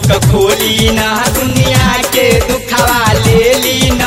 book खोली न दुनिया के दुखवा ले ली न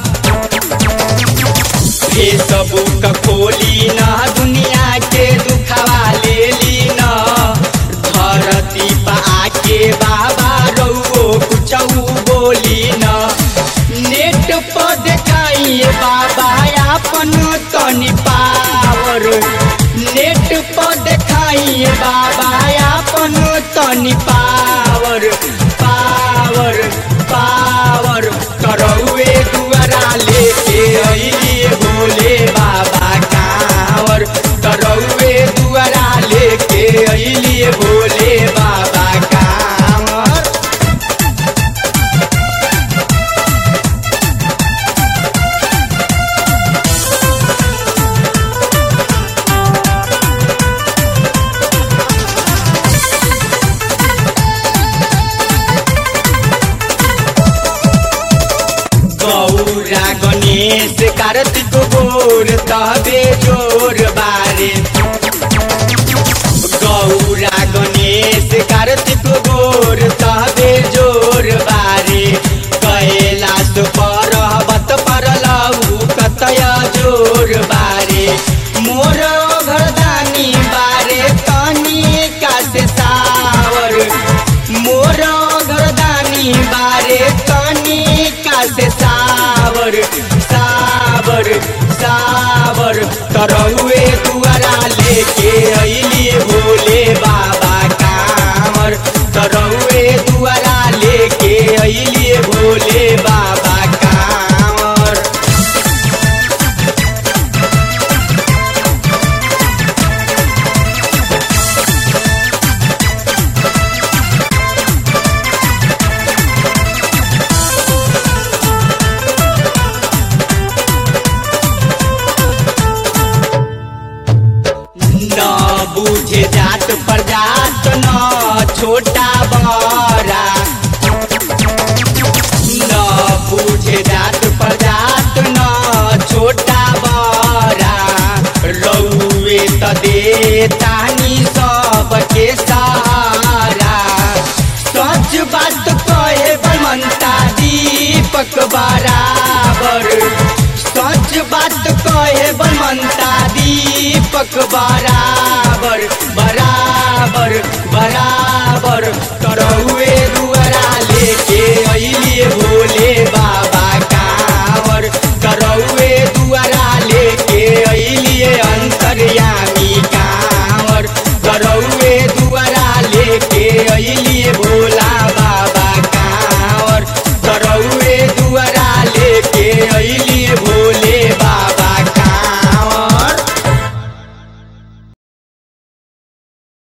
फेसबुक खोली न दुनिया के दुखवा ले ली न धरती पा आके बाबा रउओ कुछऊ बोली न नेट पर देखाइए बाबा अपन तनी पावर नेट पर देखाइए बाबा अपन तनी पावर पावर पावर करौए दुआरा लेके अइली भोले बाबा कांवर करौए दुआरा लेके अइली भोले बाबा कांवर गौरा गणेश कार्तिक गोर तबे जोर बारे गौरा गणेश कार्तिक गोर तबे जोर बारे कैलाश पर्वत पर लऊ कतय जोर बारे मोर घरदानी बारे तनी कासे सावर मोर घरदानी बारे तनी कासे सावर सावर सावर तरहुए दुआरा लेके अइली भोले बाबा कांवर तरहुए दुआरा लेके अइली भोले बाबा कांवर न बुझे जात प्रजात न छोटा बड़ा न बुझे जात प्रजात न छोटा बड़ा रउए त दे तानी सबके सहारा सच बात कहे बनता दीपक बराबर सच बात कहे बनता दीपक बराबर